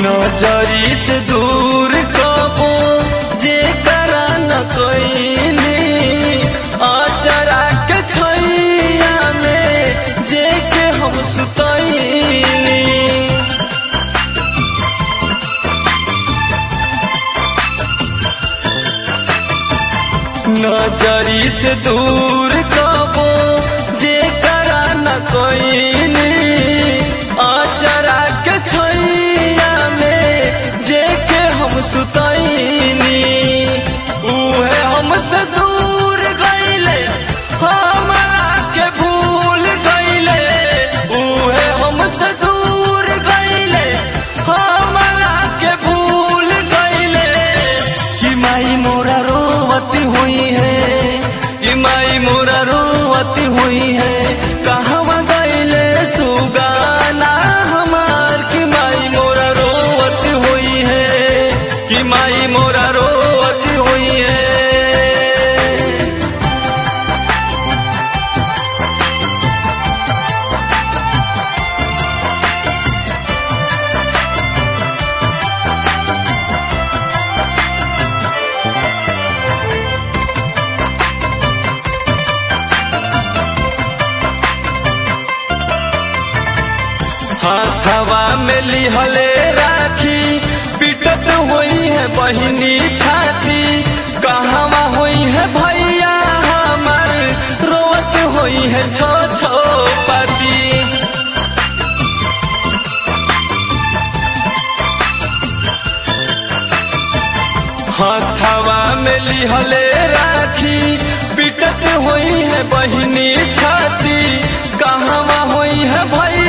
नजरी से दूर कबो जे करा न कईनी अचरा के छैया में जे के हम सुतईनी नजरी से दूर कबो जे करा न कईनी अचरा के छैया में जे के हम सुतईनी उहे हमसे दूर गईले हमरा के भूल गईले उहे हमसे दूर गईले हमरा के भूल गईले कि माई मोरा रोवती हुई है कि माई मोरा रोवती हुई है कहवा गईले सुगाना हमार कि माई मोरा रोवती हुई है कि माई मोरा रोवती हुई है हाथवा में लिहले राखी पिटत हुई है बहिनी छाती कहवा हुई है भैया हमार रोवत हुई है छो छो पाती हाथवा में लिहले राखी पिटत हुई है बहिनी छाती कहवा हुई है भैया